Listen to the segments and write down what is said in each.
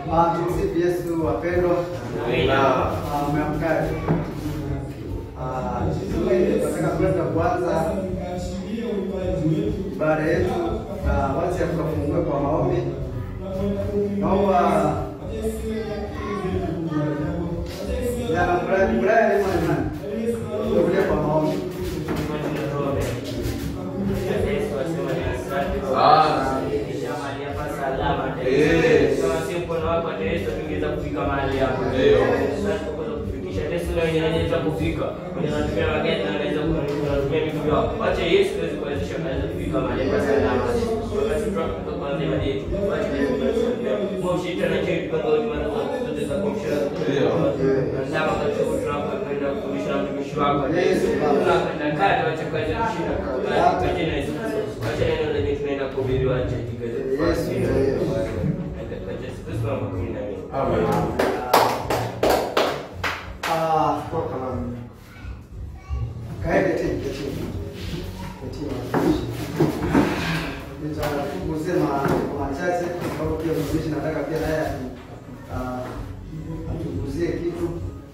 Ah, tumsifu Yesu wapendwa. Ah, Mmeamkaje? Ah, tunataka kwenda kuanza ibada yetu na wacha tukafungue kwa maombi. Naomba jana Brian Brian ni nani? Tukulie kwa maombi. Ah, toka mama. Kaende tena chini. Chini. Nitakugusia mambo machache kwa sababu pia mtumishi nataka pia naye ah, atuguzie kitu.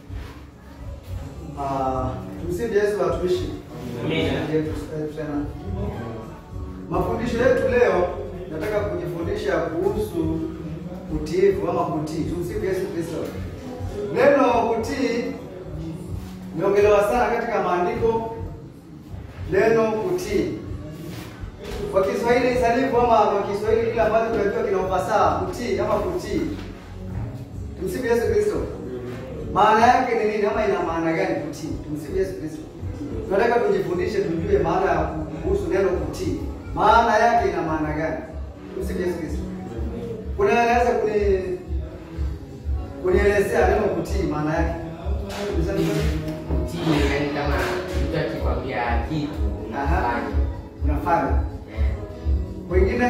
Ah, tumsifu Yesu watumishi. Amina. Yetu tena. Mafundisho yetu leo nataka kujifundisha kuhusu utiifu ama kutii. Tumsifu Yesu Kristo. Neno kutii imeongelewa sana katika maandiko, neno kutii kwa Kiswahili sanifu ama kwa Kiswahili kile ambacho tunajua kina ufasaha, kutii ama kutii. Tumsifu Yesu Kristo. Maana yake ni nini ama ina maana gani kutii? Tumsifu Yesu Kristo. Tunataka tujifundishe, tujue maana ya kuhusu neno kutii, maana yake ina maana gani? Tumsifu Yesu Kristo. Kuna anaweza kuni kunielezea neno kutii maana yake? kama mtu akikwambia kitu unafanya Unafanya. Eh, Wengine?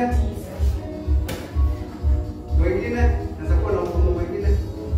Wengine? Naweza kuwa na mfumo mwingine.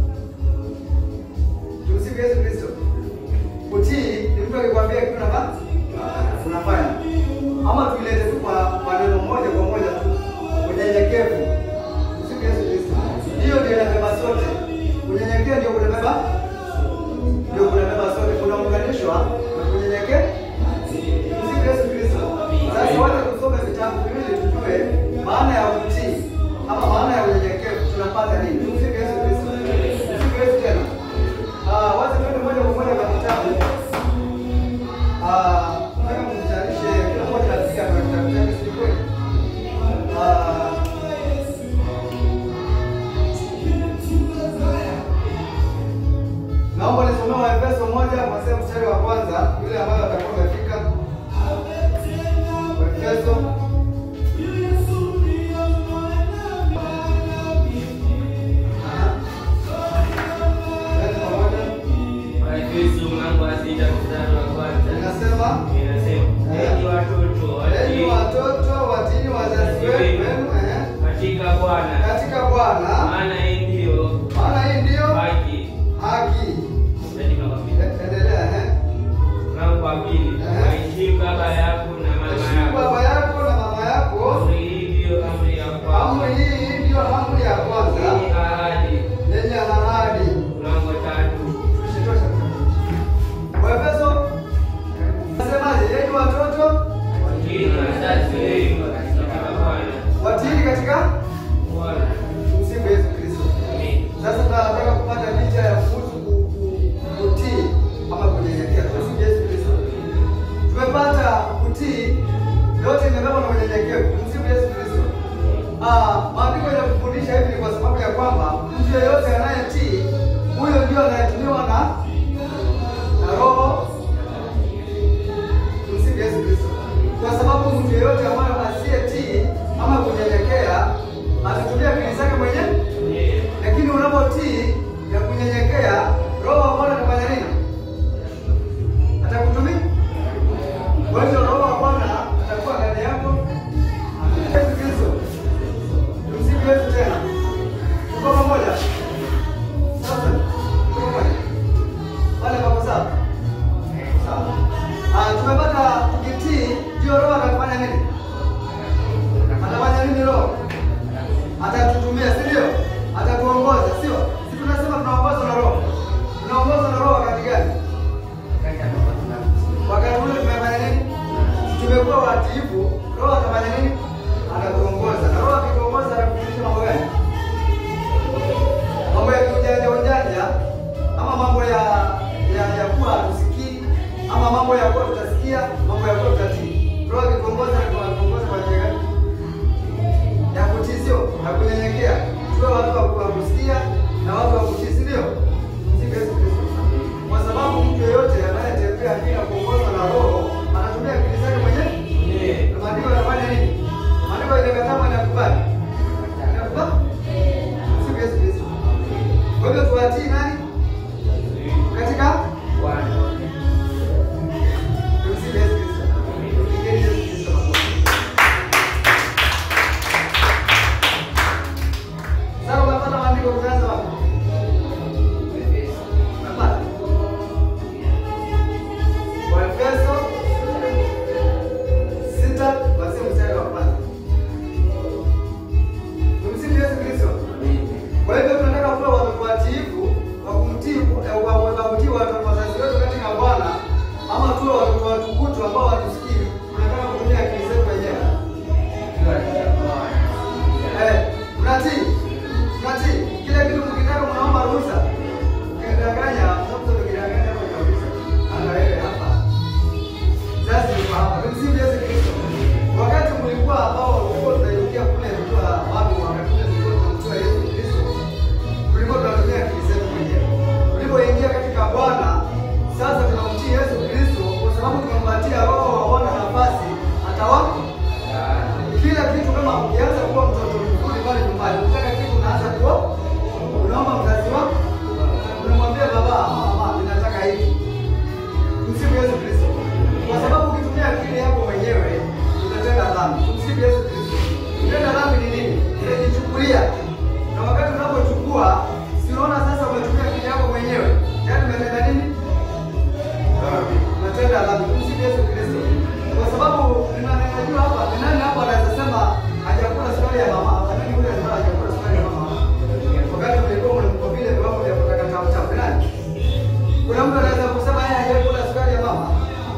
Tumsifu Yesu Kristo. Kutii ni mtu akikwambia kitu unafanya? Unafanya. Ama tuilete tu kwa maneno moja kwa moja tu. Unyenyekevu. Tumsifu Yesu Kristo. Hiyo ndio inabeba sote. Unyenyekea ndio kunabeba ndio kunabeba sote. Kunaunganishwa na kunyenyekea. Tumsifu Yesu Kristo. Sasa wacha tusome vitabu viwili tujue maana ya utii ama maana ya unyenyekevu tunapata nini? Tumsifu Yesu Kristo. Tumsifu Yesu tena. Ah, wacha twende moja kwa moja kwa kitabu. Ah, nataka mtayarishe kila mmoja asikia kwa kitabu chake si kweli? Ah, Naomba nisomee Waefeso moja kuanzia mstari wa kwanza yule ambayo atakuwa amefika. Waefeso Aha. Twende pamoja. Inasema enyi watoto watini wazazi wenu eh, katika Bwana, katika Bwana, maana hii ndiyo maana hii ndiyo haki. haki. Katika mapili. E- Endelea eh. Mlango wa pili, waheshimu baba yako na mama Heshimu baba yako. yako na mama yako. Amri hii ndiyo amri ya Amri kwanza hii ndiyo amri ya yenye kwanza ahadi. yenye ahadi. Mlango wa tatu, Tusitosha. Waefeso nasemaje? Enyi watoto watiini wazazi wenu katika Bwana. watini katika Bwana. msifu Yesu Kristo. Amen. Sasa tunataka kupata picha ya kuhusu ku- ku- kutii ama kunyenyekea. Tumsifu Yesu Kristo. Tumepata kutii, yote imebeba na unyenyekevu. Tumsifu Yesu Kristo. Ah, maandiko yanakufundisha hivi ni kwa sababu ya kwamba mtu yeyote anayetii huyo ndio anayetumiwa na na Roho. Tumsifu Yesu Kristo. Kwa sababu mtu yeyote ambaye asiyetii ama kunyenyekea atatumia akili zake mwenyewe Yeah. lakini unapotii na kunyenyekea, Roho wa Bwana anafanya nini? Atakutumia. Kwa hiyo Roho wa Bwana atakuwa ndani yako. Yesu Kristo. Tumsifu Yesu tena. Tuko pamoja. Sasa tuko pamoja. kunyenyekea, tuwe watu wa kusikia na watu wa kutii, si ndio? Msifu Yesu Kristo. Kwa sababu mtu yeyote anayetembea bila kuongozwa na Roho anatumia akili zake mwenyewe. Na maandiko yanafanya nini? Maandiko inakataa na kubali. Inakubali? Msifu Yesu Kristo. Kwa hivyo tuwatii nani? Katika tumsifu Yesu Kristo. Tumpigieni Yesu Kristo makofi. Sasa unapata maandiko kuanza wapi? Unapata? Waefeso sita kuanzia mstari wa kwanza. Tumsifu Yesu Kristo. Kwa hivyo tunataka kuwa watu watiifu wa kumtii eh, wa wa kutii watu wazazi wetu katika Bwana, ama tuwe watoto watukutu ambao watusikii. Tunataka kutumia akili zetu wenyewe. Eh, mnatii? Mnatii? Kile kitu mkitaka mnaomba ruhusa. Ukidanganya, mtoto ukidanganya kwa kabisa. Ana wewe hapa. Sasa ni hapa. Tumsifu Yesu Kristo. Wakati mlikuwa ambao mlikuwa tunairukia kule mtua wapi wakati ule tulikuwa tunamjua Yesu Kristo. Tulikuwa tunatumia akili zetu mwenyewe. Tulipoingia katika Bwana, sasa tunamtii Yesu Kristo kwa sababu tumempatia Roho waona nafasi atawa kila kitu kama ukianza kuwa mtoto mzuri pale nyumbani, ukitaka kitu unaanza kuwa unaomba mzazi wako, unamwambia baba, mama, ninataka hiki. Msifu Yesu Kristo, kwa sababu ukitumia akili yako mwenyewe utatenda dhambi. Msifu Yesu Kristo. Kutenda dhambi ni nini? Unajichukulia, na wakati unapochukua, si unaona sasa umetumia akili yako mwenyewe, yaani umetenda nini? Umetenda dhambi. Msifu Yesu Kristo, kwa sababu ninajua hapa ni nani hapa anaweza sema hajakula sukari ya mama, nani yule anasema hajakula sukari ya mama? Wakati mlikuwa mlikuwa vile viwango vya kutaka tamu tamu, ni nani? Kuna mtu anaweza kusema yeye hajakula sukari ya mama?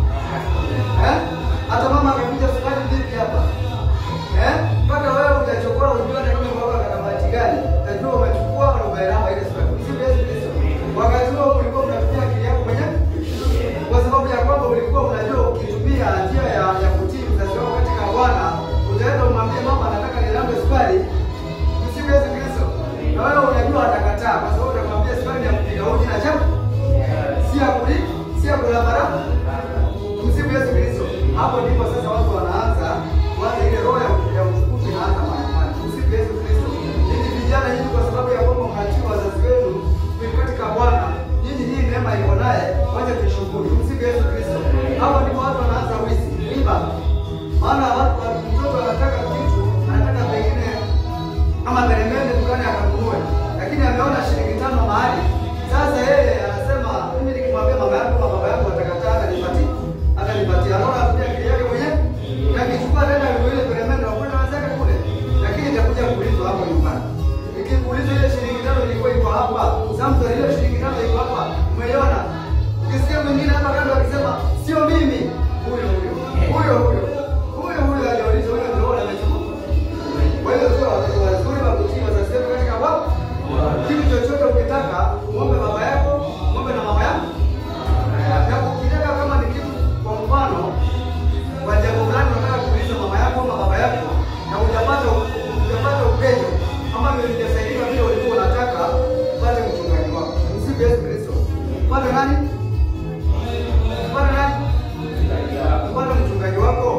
Eh? Hata mama akakuja sukari vipi hapa? Eh? Mpaka wewe utachokora ujue hata kama baba ana bahati gani, utajua umechukua na umeelama ile sukari. Msifu Yesu Kristo. Wakati huo ulikuwa unatumia akili yako mwenyewe? Kwa sababu ya kwamba ulikuwa unajua ukitumia njia ya ya kutii mzazi wako katika Bwana, utaenda umwambie mama nataka nilambe sukari. Msifu Yesu Kristo. Na wewe unajua atakataa kwa sababu utamwambia sukari ni ya kupiga uji na chapa. Si ya kuli, si ya kula mara. Msifu Yesu Kristo. Hapo ndipo sasa watu wanaanza kuanza ile roho ya ya utukufu inaanza mahakamani. Msifu Yesu Kristo. Nyinyi vijana nyinyi kwa sababu ya kwamba mnatii wazazi wenu kuishi katika Bwana, nyinyi hii neema iko naye, wacha tuishukuru. Msifu Yesu Kristo. Hapo ndipo watu wanaanza wizi, iba. Maana watu mtoto anataka kitu, anataka pengine kama peremende dukani akanunue, lakini ameona shilingi tano mahali. Sasa yeye anasema mimi nikimwambia mama yangu ama baba yangu atakataa, atanipatia atanipatia. Anaona atumia akili yake mwenyewe, na akichukua tena ile peremende na kwenda wenzake kule, lakini itakuja kuulizwa hapo nyumbani. Ikikuulizwa ile shilingi tano ilikuwa iko hapa, Samson, ile shilingi tano iko hapa, umeiona? Ukisikia mwingine hapa kando akisema sio mimi, huyo huyo huyo huyo huyo huyo aliulizwa, huyo ndio amechukua. Kwa hiyo sio watoto wazuri wa kutii wazazi wetu katika Bwana. Kitu chochote ukitaka, muombe baba yako, muombe na mama yako. Na ukitaka kama ni kitu kwa mfano kwa jambo fulani unataka kuuliza mama yako ama baba yako na hujapata hujapata upenyo ama hujasaidiwa vile ulikuwa unataka, upate mchungaji wako. Msifu Yesu Kristo. Upate nani? Upate nani? Upate mchungaji wako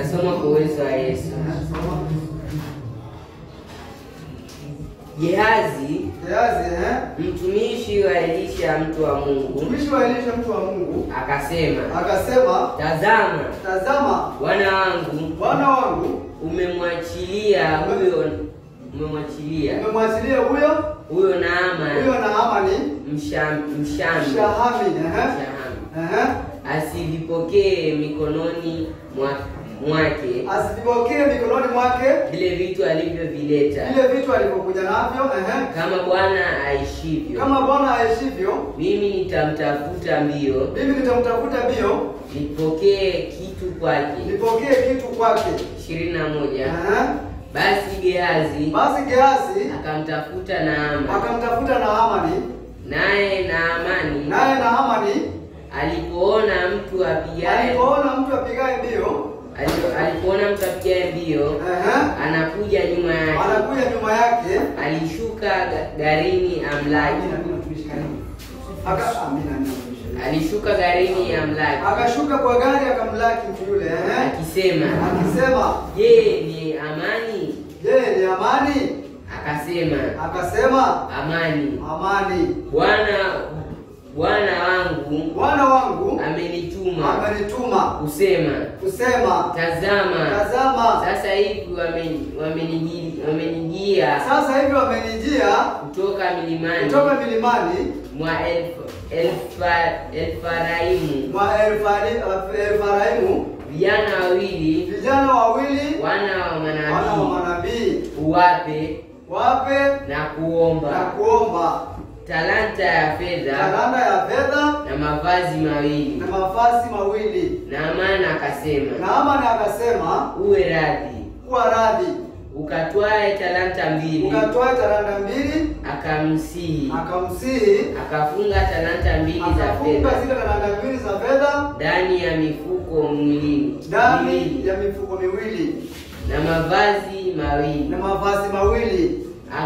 Nitasoma kwa uwezo wa Yesu. Eh, soma. Gehazi Gehazi, eh? mtumishi wa Elisha mtu wa Mungu Mtumishi wa Elisha mtu wa Mungu akasema, akasema, tazama tazama bwana wangu bwana wangu umemwachilia huyo umemwachilia umemwachilia huyo huyo Naama huyo Naamani msham, mshami Shahami, eh? Mshami. Eh? asivipokee mikononi mwa, mwake asivipokee mikononi mwake vile vitu alivyovileta vile vitu alivyokuja navyo eh? kama Bwana aishivyo, kama Bwana aishivyo, mimi nitamtafuta mbio mimi nitamtafuta mbio nipokee kitu kwake. nipokee kitu kwake. ishirini na moja. Eh? Basi Gehazi Basi Gehazi akamtafuta Naama, akamtafuta Naamani, naye Naamani naye Naamani alipoona mtu apigaye alipoona mtu apigaye mbio ali- alipoona mtu apigaye mbio eh? anakuja nyuma yake, anakuja nyuma yake alishuka ga- garini amlaki, Aka- amina, amina. alishuka garini amlaki akashuka kwa gari akamlaki mtu yule eh? akisema, akisema je, ni amani? je, ni amani? Akasema, Akasema amani. amani, Bwana bwana wangu bwana wangu amenituma amenituma kusema, kusema, tazama tazama sasa hivi wame- wameniji- wamenijia sasa hivi wamenijia kutoka milimani kutoka milimani mwa Elf- Elfa- Elfaraimu mwa Elfari- Elfaraimu vijana wawili vijana wawili wana wa wana wa manabii manabii uwape wape na na kuomba kuomba talanta ya fedha talanta ya fedha na mavazi mawili. na mavazi mawili. Naamani akasema, Naamani akasema uwe radhi kuwa radhi, ukatwae talanta mbili. ukatoa talanta mbili, Akamsihi, akamsihi akafunga talanta mbili za akafunga fedha zile talanta mbili za fedha ndani ya mifuko mwilini ndani miwili, ya mifuko miwili na mavazi mawili na mavazi mawili,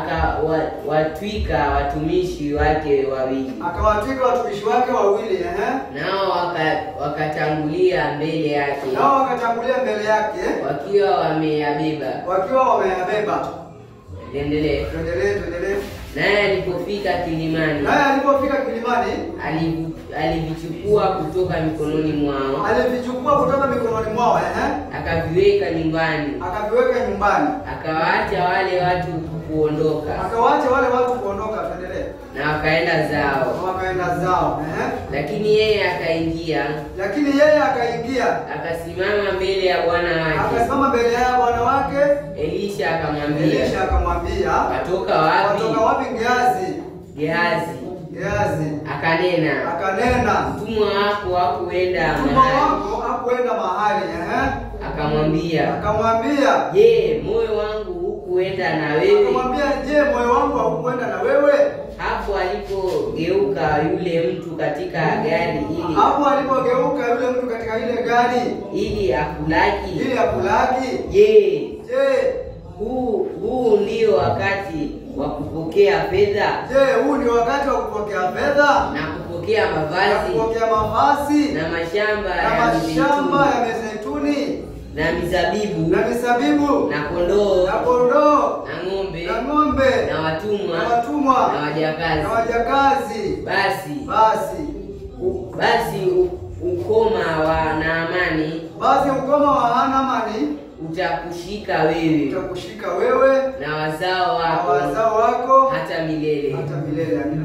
akawatwika watumishi wake wawili, akawatwika watumishi wake wawili ehe, nao waka- wakatangulia mbele yake nao wakatangulia mbele yake wakiwa wameyabeba. wakiwa wameyabeba. Endelee. Tuendelee, tuendelee. Naye alipofika kilimani, Naye alipofika kilimani, alivu- alivichukua kutoka mikononi mwao, alivichukua kutoka mikononi mwao ehe, akaviweka nyumbani, akaviweka nyumbani, akawaacha wale watu kuondoka, akawaacha wale watu kuondoka. Tuendelee. na wakaenda zao. wakaenda zao ehe. Lakini yeye akaingia, Lakini yeye akaingia akasimama mbele ya bwana wake. akasimama mbele ya bwana wake. Elisha akamwambia, Elisha akamwambia, watoka wapi? watoka wapi Gehazi? Gehazi Gehazi akanena, akanena, mtumwa wako hakuenda mtumwa mahali. wako hakuenda mahali ehe. Akamwambia, Akamwambia, je, moyo wangu hukuenda na wewe? akamwambia, je, moyo wangu haukuenda na wewe? Hapo alipogeuka yule mtu katika gari ili Hapo alipogeuka yule mtu katika ile gari ili akulaki, ili akulaki, je, je, huu huu ndio wakati wa kupokea fedha je, huu ni wakati wa kupokea fedha na kupokea na mavazi kupokea mavazi na mashamba na ya mashamba mizeituni ya mizeituni na mizabibu na mizabibu na kondoo na kondoo na ng'ombe na ng'ombe na na watumwa watumwa na na wajakazi. wajakazi. Basi Basi u- basi u- ukoma wa Naamani basi ukoma wa Hanamani utakushika wewe utakushika wewe na wazao na wako wazao wako hata milele. hata milele. Amina.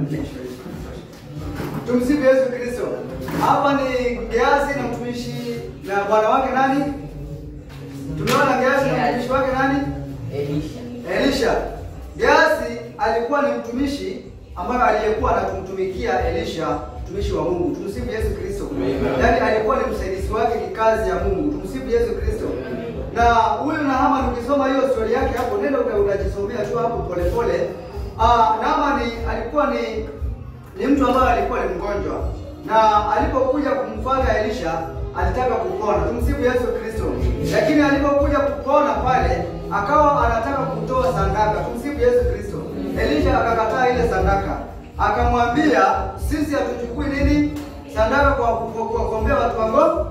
Tumsifu Yesu Kristo. Hapa ni Gehazi na mtumishi na bwana wake nani? Tumeona Gehazi na mtumishi wake nani? Elisha Elisha. Gehazi alikuwa ni mtumishi ambaye aliyekuwa anatumtumikia Elisha, mtumishi wa Mungu. Tumsifu Yesu Kristo. Yaani alikuwa ni msaidizi wake kikazi ya Mungu. Tumsifu Yesu Kristo. Na huyu Naamani ukisoma hiyo story yake hapo, nenda uka- utajisomea tu hapo polepole. Ah, Naamani alikuwa ni ni mtu ambaye alikuwa ni mgonjwa na alipokuja kumfuata Elisha alitaka kupona. Tumsifu Yesu Kristo. Lakini alipokuja kupona pale akawa anataka kutoa sadaka. Tumsifu Yesu Kristo. Elisha akakataa ile sadaka, akamwambia sisi hatuchukui nini sadaka kwa kwa- kwa kuombea watu wango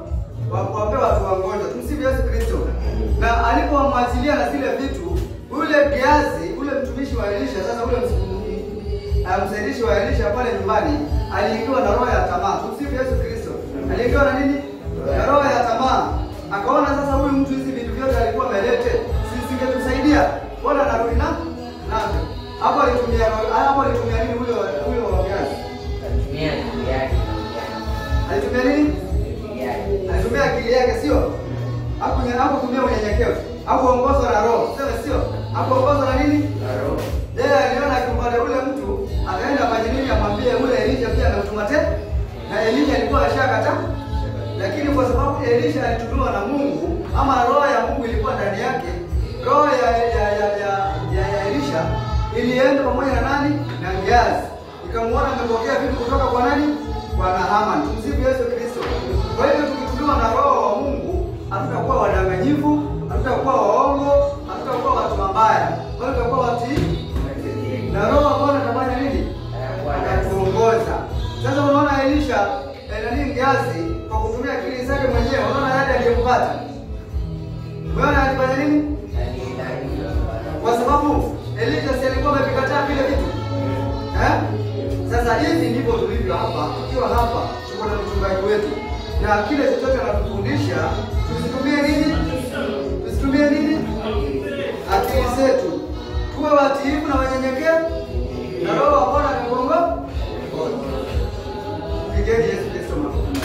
wa kuwapea watu wagonjwa. Tumsifu Yesu Kristo. Na alipomwachilia na zile vitu, ule Gehazi, ule mtumishi wa Elisha, sasa ule ms- msaidishi wa Elisha pale nyumbani aliingiwa na roho ya tamaa. Tumsifu Yesu Kristo. Aliingiwa na nini? Na roho ya tamaa. Akaona sasa huyu mtu hizi vitu vyote alikuwa amelete, si singetusaidia. Bwana anarudi na navyo. Hapo alitumia hapo alitumia nini huyo huyo Gehazi? Alitumia akili yake na ujana. Alitumia nini? Akili yake. Alitumia akili yake sio? Hakunya- Hakutumia unyenyekevu. Hakuongozwa na roho. Sema sio? Hakuongozwa na nini? Na roho. Yeye aliona akimpata ule mtu akaenda afanye nini amwambie ule Elisha pia amemtuma tena. Na Elisha alikuwa ashakataa. Lakini kwa sababu Elisha alitumiwa na Mungu ama roho ya Mungu ilikuwa ndani yake, roho ya ya ya ya, ya, ya Elisha ilienda pamoja na nani? Na Gehazi. Ikamwona amepokea vitu kutoka kwa nani? Kwa Naaman. Tumsifu Yesu Kristo. Kwa hivyo tukitumiwa na roho wa Mungu, hatutakuwa wadanganyifu, hatutakuwa waongo, hatutakuwa watu mabaya, bali tutakuwa watii na roho wa Bwana atafanya nini? Atatuongoza. Sasa unaona Elisha eh, nani Gehazi kwa kutumia akili zake mwenyewe, unaona yale aliyempata. Umeona alifanya nini? Kwa sababu Elisha si alikuwa amevikataa vile vitu eh? Sasa hivi ndivyo tulivyo hapa, tukiwa hapa tuko na mchungaji wetu, na kile chochote anatufundisha tusitumie nini? Tusitumie nini? Akili zetu, tuwe watiifu na wanyenyekevu, na Roho wa Bwana atakuongoza. Pigeni Yesu Kristo makofi.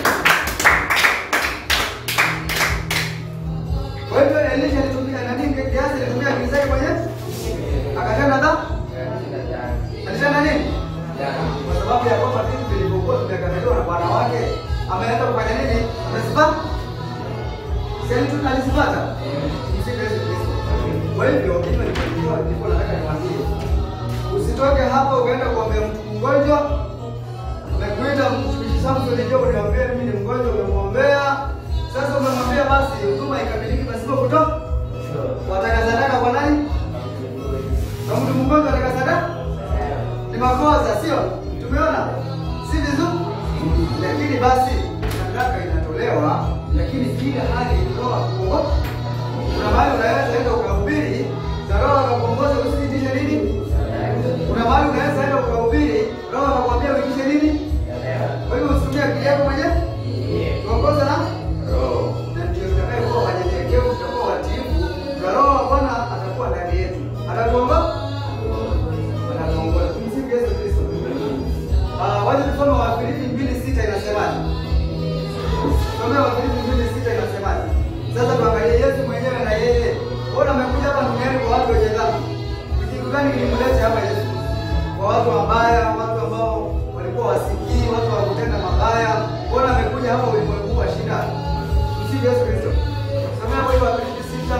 Kwa hivyo Elisha alitumia nani? Gehazi alitumia akili zake mwenyewe akatenda dhambi. Alitenda nini? Kwa sababu ya kwamba vitu vilivyokuwa vimekataliwa na bwana wake ameenda kufanya nini? Amezipata. Si alitu- alizipata? Msifu Yesu Kristo. Kwa hivyo hivyo ndivyo ndivyo nataka niwaambie. Usitoke hapa ukaenda kuombea mtu mgonjwa. Umekuita mtumishi Samson njoo uniambie mimi ni mgonjwa umemwombea. Sasa umemwambia basi huduma ikamiliki pasipo kutoka. Wataka sadaka kwa nani? Na mtu mgonjwa ataka sadaka? Ni makosa sio? Tumeona si vizuri, lakini basi sadaka inatolewa, lakini kila hali roho kuongoza. Kuna mahali unaweza enda ukahubiri na roho akakuongoza usiitishe nini? Kuna mahali unaweza enda ukahubiri roho akakwambia uitishe nini? Kwa hivyo usitumie akili yako mwenyewe, tuongoze na na ndio tutakayokuwa wanyenyekevu, tutakuwa watiifu, na roho wa Bwana atakuwa ndani yetu, atatuongoza anatuongoza. Tumsifu Yesu Kristo. Ah, waje tusome Wafilipi mbili sita inasemaje? Tusome Wafilipi mbili sita inasemaje? Sasa tuangalie Yesu mwenyewe na yeye. Mbona amekuja hapa duniani kwa watu wenye dhambi? Ni kitu gani kilimleta hapa Yesu? Kwa watu wabaya, watu ambao walikuwa wasikii, watu wa kutenda mabaya. Mbona amekuja hapa ulimwengu wa shida? Tumsifu Yesu Kristo. Tusome hapo hiyo Wafilipi sita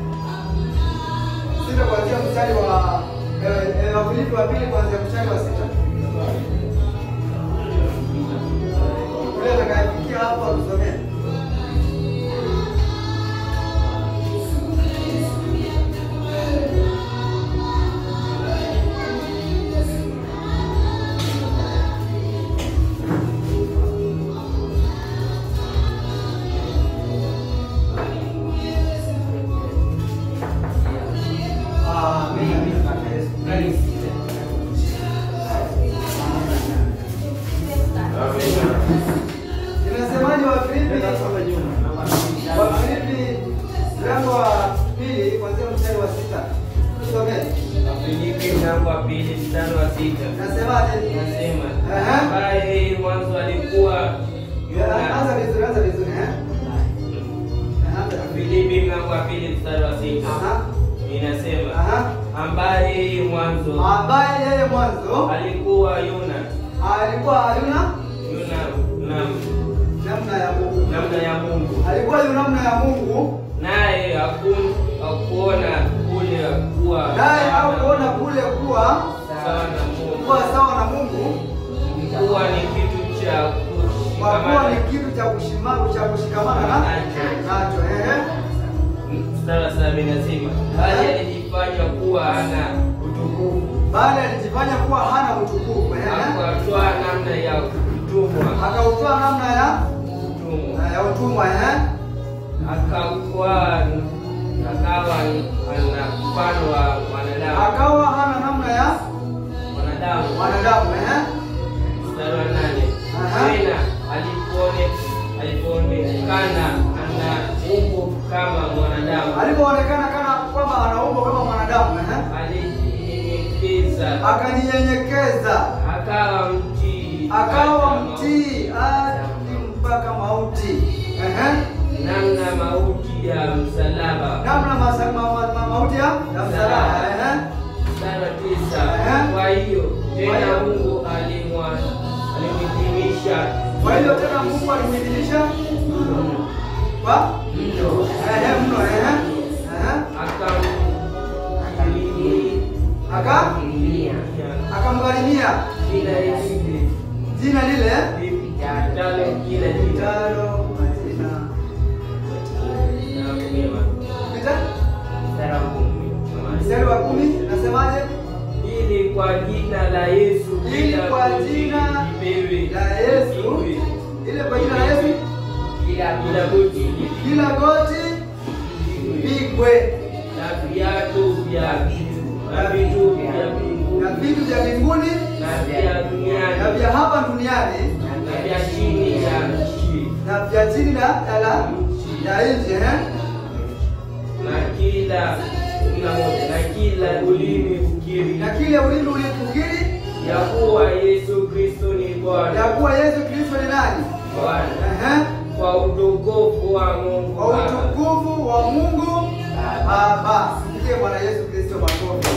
sita kuanzia mstari wa eh, eh, Wafilipi wa pili kuanzia mstari wa sita. Ule atakayefikia hapo atusomee. Inasemaje Wafilipi? Wafilipi mlango wa pili kuanzia mstari wa sita. Tusomee. Wafilipi mlango wa pili mstari wa sita Nasemaje? nasema Aha. ambaye mwanzo alikuwa Ya, Anza Yona. vizuri, anza vizuri eh. Anza. Wafilipi mlango wa pili mstari wa sita Aha. inasema Aha. ambaye mwanzo Ambaye yeye mwanzo alikuwa Yona alikuwa hayuna Yona nam namna ya Mungu. namna ya Mungu Alikuwa yu namna ya Mungu, naye haku- hakuona kule kuwa naye sawa au na- kuona kule kuwa sawa na Mungu kuwa sawa na Mungu, kuwa ni kitu cha kwa kuwa kushikamana ni kitu cha kushima- cha kushikamana na nacho. Ehe. mstari wa saba inasema bali alijifanya kuwa hana utukufu Bali alijifanya kuwa hana utukufu, ehe. akatwaa namna ya utumwa akautoa namna ya utumwa ya utumwa, ehe. akawa akawa ana mfano wa mwanadamu akawa hana namna ya mwanadamu wanadamu eh? mstari wa nane Aha. tena alipoone alipoonekana ana umbo kama mwanadamu alipoonekana kana kwamba ana umbo kama mwanadamu eh? alijinyenyekeza akajinyenyekeza akawa mtii akawa hata mtii hadi mpaka mauti Ehe. namna mauti ya msalaba namna masa- ma- ma- ma- mauti ya ya msalaba Ehe. mstari wa tisa Ehe. kwa hiyo Kwa tena hiyo- Mungu alimwa alimhitimisha kwa hiyo tena Mungu alimwidhinisha kwa mno ehe mno ehe Ehe. Aka? Akamkirimia. akamgharimia kila hivi jina lile vitalo kila jina tano majina na mema pita Mstari wa kumi. mstari wa kumi nasemaje ili kwa jina la Yesu Ili kila kwa goti jina lipewe la Yesu lipigwe. ile kwa jina la Yesu Kila kila goti lipigwe. kila goti pigwe na viatu vya na vitu vya na mbinguni vitu vya mbinguni na vya na duniani vya hapa duniani na vya chini ya nchi na vya chini na ya la ya nje eh? na kila kila moja na kila ulimi ukiri na kile ulimi ulifikiri ya kuwa Yesu Kristo ni ya Bwana kuwa Yesu Kristo ni nani Bwana Ehe. kwa utukufu wa Mungu kwa Baba. utukufu wa Mungu Baba. Mpigie Bwana Yesu Kristo makofi.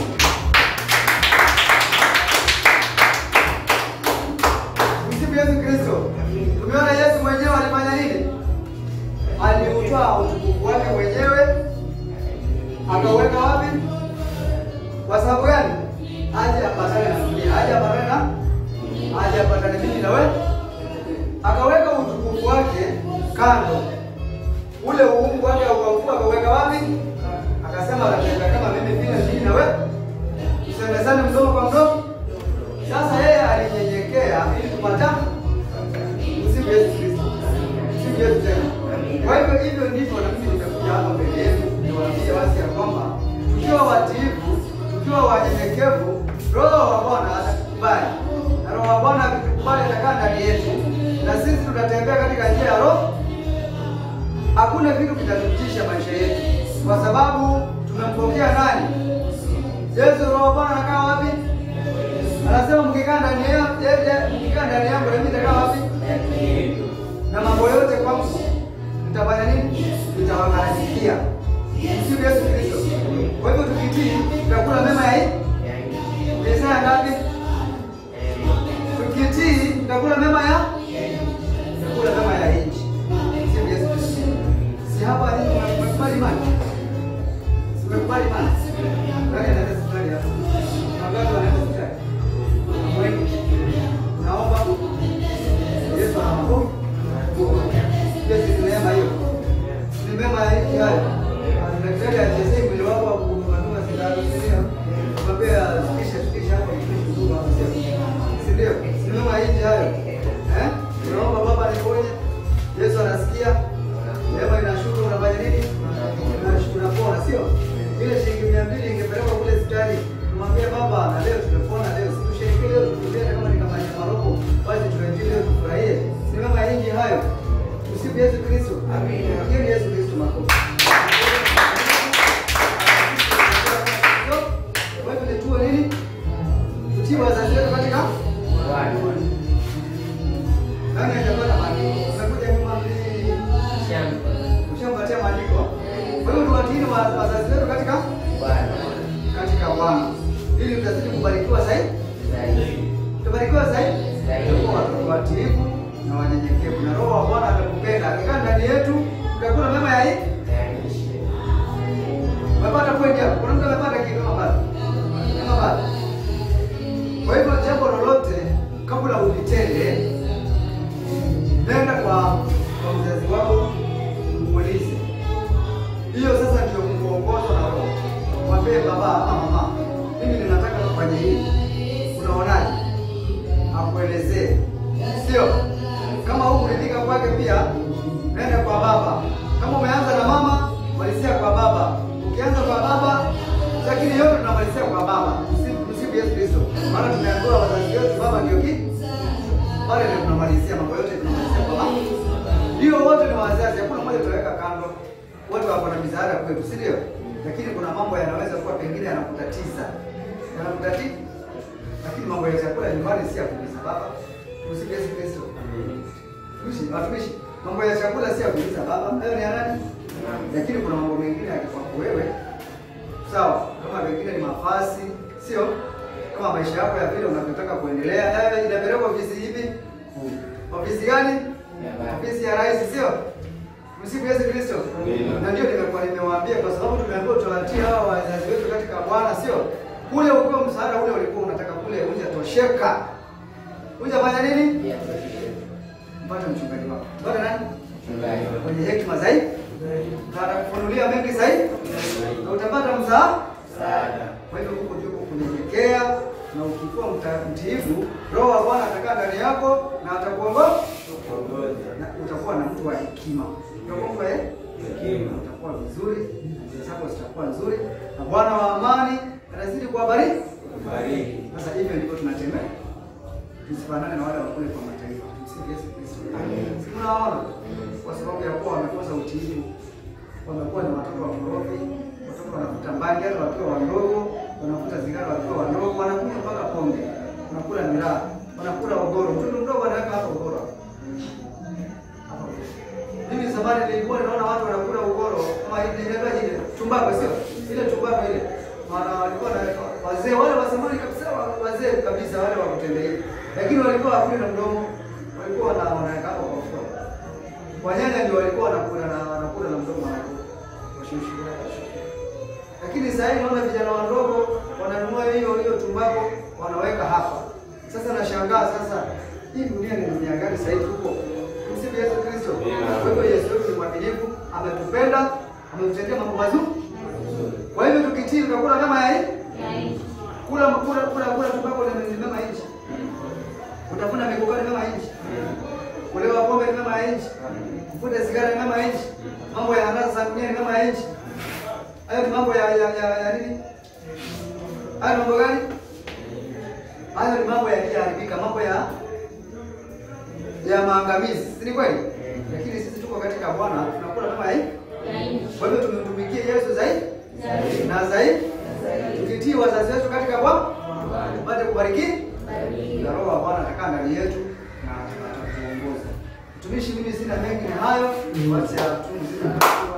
Msifu Yesu Kristo. Tumeona Yesu mwenyewe alifanya nini? Aliutoa utukufu wake mwenyewe akauweka wapi? Kwa sababu gani? Aje apatane na dunia, aje apatane na aje apatane mimi na wewe. Akaweka utukufu wake kando ule uungu wake aukaukua akauweka wapi? Akasema atatenda kama mimi vile mimi na wewe, tusemezane mdomo kwa mdomo. Sasa yeye alinyenyekea ili tupata msifu Yesu Kristo, msifu Yesu tena. Kwa hivyo hivyo ndivyo na mimi nimekuja hapa mbele yenu niwaambie wazi ya kwamba tukiwa watiifu, tukiwa wanyenyekevu, Roho wa Bwana atakubali, na Roho wa Bwana akitukubali atakaa ndani yetu, na sisi tutatembea katika njia ya Roho hakuna kitu kitatutisha maisha yetu, kwa sababu tumempokea nani? Yesu. Roho wa Bwana anakaa wapi? Anasema mkikaa ndani yangu, mkikaa ndani yangu na mimi nitakaa wapi? Na mambo yote kwangu mtafanya nini? Mtawagharamikia. Msifu Yesu Kristo. Kwa hivyo tukitii, tutakula mema ya hii Isaya ngapi? Tukitii, tutakula mema ya tutakula mema ya nchi. Msifu Yesu Kristo. Si hapa nini tumekubali imani? Tumekubali imani. Nani anaenda hospitali hapa? Wangapi wanaenda hospitali? Wengi. Naomba Yesu anawaponya. Yesu ni neema hiyo. Ni mema ya nchi hayo. Daktari achezee mwili wako kumatuma sindano, si ndio? Mwambie asikishe sikishe hapo ili kuzuka hapo sio. Si ndio? Ni mema ya nchi hayo. Eh? Tunaomba Baba niponye. Yesu anasikia. Neema inashuka unafanya nini? Unashukuru unapona, sio? Ile shilingi mia mbili ingepelekwa kule hospitali. Tumwambie Baba, na leo tumepona leo. Si tusherehekee leo tukutane kama ni kama ni maroko. Basi tuendelee leo tufurahie. Ni mema ya nchi hayo. Tusifu Yesu Kristo. Amina. Hiyo ni Yesu Kristo makofi. Kwa hivyo ni tuwe nini? Tutii wazazi wetu katika nani hajapata maandiko? Umekuja nyuma mbili. Ushampatia maandiko. Kwa hiyo tuwatii wa- wazazi wetu katika katika Bwana. Ili tutazidi kubarikiwa zaidi. Tutabarikiwa zaidi. Tutakuwa watoto watiifu na wanyenyekevu. Na Roho wa Bwana atakupenda. Akikaa ndani yetu, tutakula mema ya hii. Umepata kweli hapo? Kuna mtu amepata kitu kama bado? Kama bado? Kwa hivyo jambo lolote kabla ulitende, nenda kwa kwa mzazi wako umuulize. Hiyo sasa ndio kuongozwa na Roho. Mwambie baba ama mama, mimi ninataka kufanya hivi, unaonaje? Akuelezee, sio kama huku kuridhika kwake, pia nenda kwa baba. Kama umeanza na Maana tumeambiwa wazazi wetu baba ndio ki pale ndio tunamalizia mambo yote tunamalizia kwa mama. Ndio wote ni wazazi, hakuna mmoja tutaweka kando. Wote wako na misaada kwetu, si ndio? Lakini kuna mambo yanaweza kuwa pengine yanakutatiza. Yanakutatiza. Lakini mambo ya chakula nyumbani si ya kuuliza baba. Tumsifu Yesu Kristo. Tumishi, watumishi, mambo ya chakula si ya kuuliza baba. Hayo ni ya nani? Lakini kuna mambo mengine yakikwako wewe. Sawa, kama pengine ni mafasi, sio? Kama maisha yako ya vile unavyotaka kuendelea, hayo inapelekwa ofisi hivi. Ofisi gani? Ofisi ya rais, sio? Msifu Yesu Kristo. Amina. Na ndio nimekuwa nimewaambia kwa sababu tumeambiwa tuwatie hawa wazazi wetu katika Bwana, sio? Kule ukiwa msaada ule ulikuwa unataka kule hujatosheka. Hujafanya nini? Mpate mchungaji wako. Mpate nani? Mwenye hekima zaidi. Na atakufunulia mengi zaidi. Na utapata msaada. Kwa hivyo huko ndio kunyenyekea na ukikuwa mta- mtiifu, Roho wa Bwana atakaa ndani yako na atakuongoza na utakuwa na mtu wa hekima. Utakuwa mtu wa hekima. Utakuwa vizuri, njia zako zitakuwa nzuri na Bwana wa amani atazidi kuwabariki. Sasa hivyo ndivyo tunatembea. Tusifanane na wale wa kule kwa mataifa. Tumsifu Yesu Kristo. Si mnaona? Kwa sababu ya kuwa wamekosa utiifu. Wamekuwa ni watoto wa korofi, watoto wanavuta bangi hata wakiwa wadogo, wanavuta sigara wakiwa wadogo, wanakunywa mpaka pombe, wanakula miraa, wanakula ogoro. Mtoto mdogo anaweka hata ogoro. Hapa. Mimi zamani nilikuwa ninaona watu wanakula ugoro kama ile inaitwa ile tumbako sio? Ile tumbako ile. Maana walikuwa na wazee wale wa zamani kabisa wa- wazee kabisa wale wa kutembea. Lakini walikuwa hakuli na mdomo. Walikuwa na wanaweka hapo kwa mfuko. Wanyanya ndio walikuwa wanakula na wanakula na mdomo wao. Washushu. Lakini sasa hivi naona vijana wadogo wananunua hiyo hiyo tumbako wanaweka hapa. Sasa nashangaa sasa hii dunia ni dunia gani sasa hivi huko? Msifu Yesu Kristo. Kwa hivyo Yesu wetu ni mwaminifu, ametupenda, ametutendea mambo mazuri. Kwa hivyo tukitii tutakula kama ya hii. Kula kula kula kula tumbako ni ni kama nchi. Utafuna mikokani kama nchi. Kulewa pombe ni kama nchi. Kuvuta sigara ni kama nchi. Mambo ya anasa za dunia ni kama nchi. Hayo ni mambo ya ya ya, ya nini? Hayo ni mambo gani? Hayo ni mambo yaliyoharibika, mambo ya ya maangamizi, si ni kweli? Lakini sisi tuko katika Bwana, tunakula kama hii. Kwa hivyo tumtumikie Yesu zaidi na zaidi, tukitii wazazi wetu katika Bwana, tupate kubariki na Roho wa Bwana atakaa ndani yetu na atatuongoza. Mtumishi, mimi sina mengi, ni hayo. Wacha tu mzima